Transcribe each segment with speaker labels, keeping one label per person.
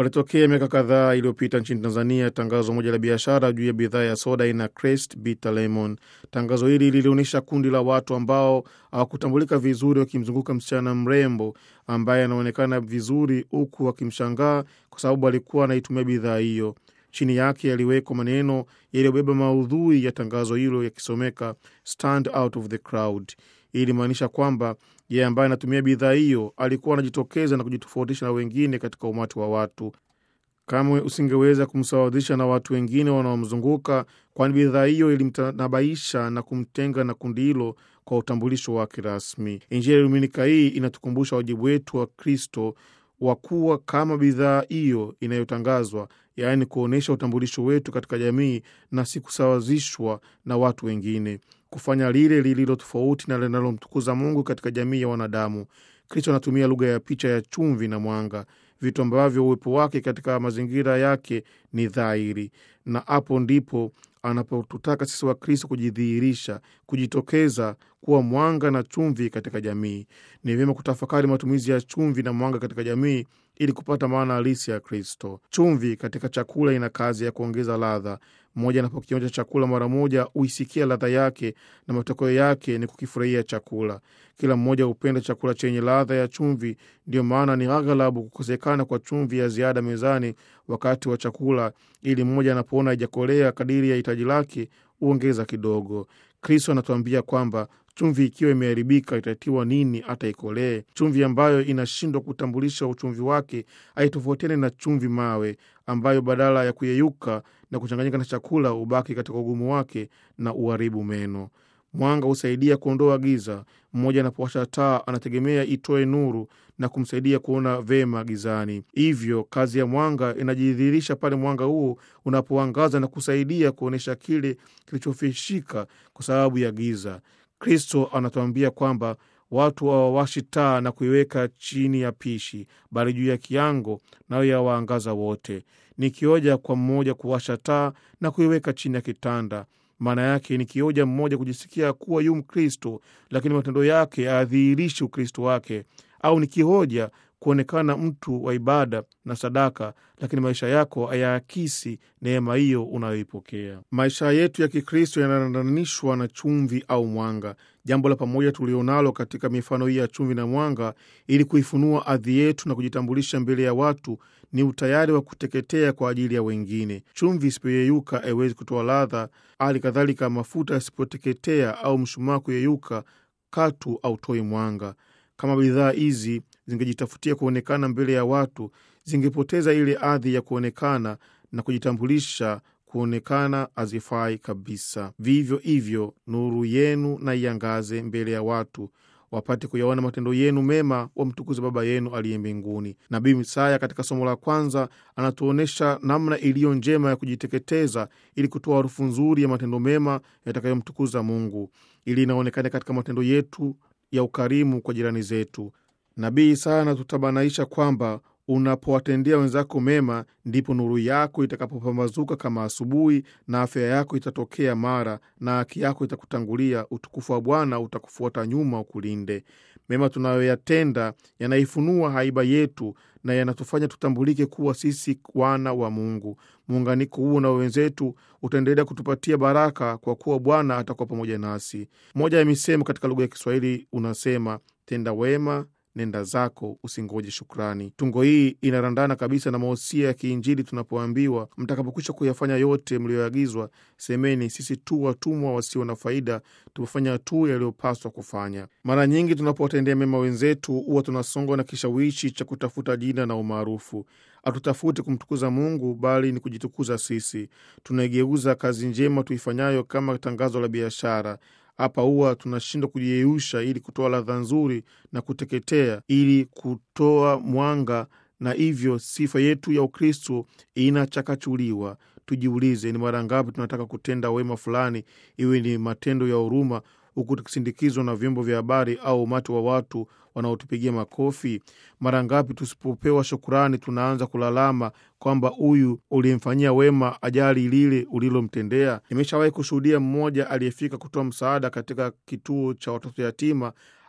Speaker 1: Palitokea miaka kadhaa iliyopita nchini Tanzania tangazo moja la biashara juu ya bidhaa ya soda aina Crest Bitter Lemon. Tangazo hili lilionyesha kundi la watu ambao hawakutambulika vizuri wakimzunguka msichana mrembo ambaye anaonekana vizuri, huku wakimshangaa kwa sababu alikuwa anaitumia bidhaa hiyo. Chini yake yaliwekwa maneno yaliyobeba maudhui ya tangazo hilo yakisomeka stand out of the crowd. Hii ilimaanisha kwamba yeye ambaye anatumia bidhaa hiyo alikuwa anajitokeza na kujitofautisha na wengine katika umati wa watu. Kamwe usingeweza kumsawazisha na watu wengine wanaomzunguka, kwani bidhaa hiyo ilimtanabaisha na kumtenga na kundi hilo kwa utambulisho wake rasmi. Injili ya Dominika hii inatukumbusha wajibu wetu wa Kristo wa kuwa kama bidhaa hiyo inayotangazwa, yaani kuonyesha utambulisho wetu katika jamii na si kusawazishwa na watu wengine, kufanya lile lililo tofauti na linalomtukuza Mungu katika jamii ya wanadamu. Kristo anatumia lugha ya picha ya chumvi na mwanga, vitu ambavyo uwepo wake katika mazingira yake ni dhahiri, na hapo ndipo anapotutaka sisi wa Kristo kujidhihirisha, kujitokeza kuwa mwanga na chumvi katika jamii. Ni vyema kutafakari matumizi ya chumvi na mwanga katika jamii ili kupata maana halisi ya Kristo. Chumvi katika chakula ina kazi ya kuongeza ladha. Mmoja anapokionja chakula mara moja huisikia ladha yake, na matokeo yake ni kukifurahia chakula. Kila mmoja hupenda chakula chenye ladha ya chumvi. Ndiyo maana ni aghalabu kukosekana kwa chumvi ya ziada mezani wakati wa chakula, ili mmoja anapoona haijakolea kadiri ya hitaji lake huongeza kidogo. Kristo anatuambia kwamba chumvi ikiwa imeharibika itatiwa nini hata ikolee? Chumvi ambayo inashindwa kutambulisha uchumvi wake haitofautiani na chumvi mawe, ambayo badala ya kuyeyuka na kuchanganyika na chakula hubaki katika ugumu wake na uharibu meno. Mwanga husaidia kuondoa giza. Mmoja anapowasha taa anategemea itoe nuru na kumsaidia kuona vema gizani. Hivyo kazi ya mwanga inajidhihirisha pale mwanga huo unapoangaza na kusaidia kuonyesha kile kilichofishika kwa sababu ya giza. Kristo anatuambia kwamba watu hawawashi taa na kuiweka chini ya pishi, bali juu ya kiango, nayo yawaangaza wote. Ni kioja kwa mmoja kuwasha taa na kuiweka chini ya kitanda. Maana yake ni kioja mmoja kujisikia kuwa yu Mkristo, lakini matendo yake hayadhihirishi Ukristo wake, au ni kihoja kuonekana mtu wa ibada na sadaka, lakini maisha yako hayaakisi neema hiyo unayoipokea. Maisha yetu ya Kikristo yanalandanishwa na chumvi au mwanga. Jambo la pamoja tulionalo katika mifano hii ya chumvi na mwanga, ili kuifunua adhi yetu na kujitambulisha mbele ya watu, ni utayari wa kuteketea kwa ajili ya wengine. Chumvi isipoyeyuka haiwezi kutoa ladha, hali kadhalika mafuta yasipoteketea au mshumaa kuyeyuka, katu hautoi mwanga. Kama bidhaa hizi zingejitafutia kuonekana mbele ya watu, zingepoteza ile adhi ya kuonekana na kujitambulisha, kuonekana hazifai kabisa. Vivyo hivyo, nuru yenu na iangaze mbele ya watu, wapate kuyaona matendo yenu mema, wamtukuze Baba yenu aliye mbinguni. Nabii Misaya katika somo la kwanza anatuonyesha namna iliyo njema ya kujiteketeza ili kutoa harufu nzuri ya matendo mema yatakayomtukuza Mungu, ili inaonekana katika matendo yetu ya ukarimu kwa jirani zetu. Nabii Isaya anatutabanaisha kwamba unapowatendea wenzako mema, ndipo nuru yako itakapopambazuka kama asubuhi, na afya yako itatokea mara, na haki yako itakutangulia, utukufu wa Bwana utakufuata nyuma, ukulinde. Mema tunayoyatenda yanaifunua haiba yetu na yanatufanya tutambulike kuwa sisi wana wa Mungu. Muunganiko huo na wenzetu utaendelea kutupatia baraka, kwa kuwa Bwana atakuwa pamoja nasi. Moja ya misemo katika lugha ya Kiswahili unasema, tenda wema nenda zako, usingoje shukrani. Tungo hii inarandana kabisa na mahosia ya kiinjili tunapoambiwa, mtakapokwisha kuyafanya yote mliyoagizwa, semeni, sisi tu watumwa wasio na faida, tumefanya tu yaliyopaswa kufanya. Mara nyingi tunapowatendea mema wenzetu, huwa tunasongwa na kishawishi cha kutafuta jina na umaarufu. Hatutafuti kumtukuza Mungu, bali ni kujitukuza sisi. Tunaigeuza kazi njema tuifanyayo kama tangazo la biashara. Hapa huwa tunashindwa kujiyeyusha ili kutoa ladha nzuri na kuteketea ili kutoa mwanga, na hivyo sifa yetu ya Ukristo inachakachuliwa. Tujiulize, ni mara ngapi tunataka kutenda wema fulani, iwe ni matendo ya huruma, huku tukisindikizwa na vyombo vya habari au umati wa watu wanaotupigia makofi? Mara ngapi tusipopewa shukurani tunaanza kulalama kwamba huyu uliyemfanyia wema ajali lile ulilomtendea? Nimeshawahi kushuhudia mmoja aliyefika kutoa msaada katika kituo cha watoto yatima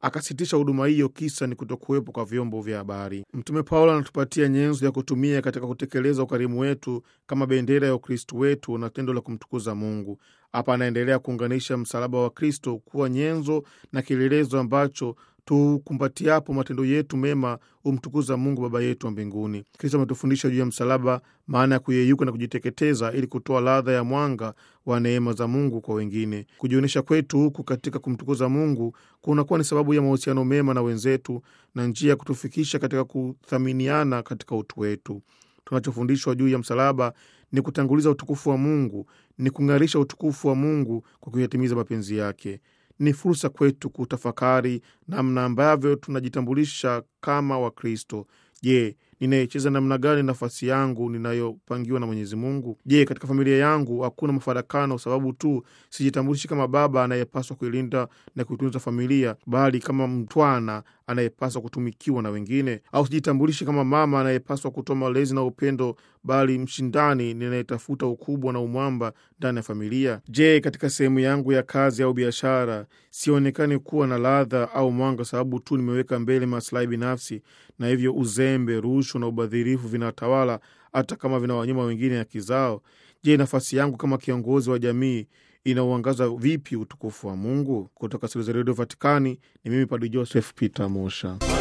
Speaker 1: akasitisha huduma hiyo, kisa ni kutokuwepo kwa vyombo vya habari. Mtume Paulo anatupatia nyenzo ya kutumia katika kutekeleza ukarimu wetu kama bendera ya Ukristu wetu na tendo la kumtukuza Mungu. Hapa anaendelea kuunganisha msalaba wa Kristo kuwa nyenzo na kielelezo ambacho tukumbatiapo matendo yetu mema humtukuza Mungu Baba yetu wa mbinguni. Kristo ametufundisha juu ya msalaba, maana ya kuyeyuka na kujiteketeza ili kutoa ladha ya mwanga wa neema za Mungu kwa wengine. Kujionyesha kwetu huku katika kumtukuza Mungu kunakuwa ni sababu ya mahusiano mema na wenzetu na njia ya kutufikisha katika kuthaminiana katika utu wetu. Tunachofundishwa juu ya msalaba ni kutanguliza utukufu wa Mungu, ni kung'arisha utukufu wa Mungu kwa kuyatimiza mapenzi yake. Ni fursa kwetu kutafakari namna ambavyo tunajitambulisha kama Wakristo. Je, ninaicheza namna gani nafasi yangu ninayopangiwa na Mwenyezi Mungu? Je, katika familia yangu hakuna mafarakano sababu tu sijitambulishi kama baba anayepaswa kuilinda na kuitunza familia, bali kama mtwana anayepaswa kutumikiwa na wengine? Au sijitambulishi kama mama anayepaswa kutoa malezi na upendo, bali mshindani ninayetafuta ukubwa na umwamba ndani ya familia? Je, katika sehemu yangu ya kazi au biashara sionekani kuwa na ladha au mwanga sababu tu nimeweka mbele maslahi binafsi, na hivyo uzembe, rushwa na ubadhirifu vinatawala hata kama vinawanyuma wengine haki zao? Je, nafasi yangu kama kiongozi wa jamii inauangaza vipi utukufu wa Mungu? Kutoka studio za redio Vatikani ni mimi Padre Joseph Peter Mosha.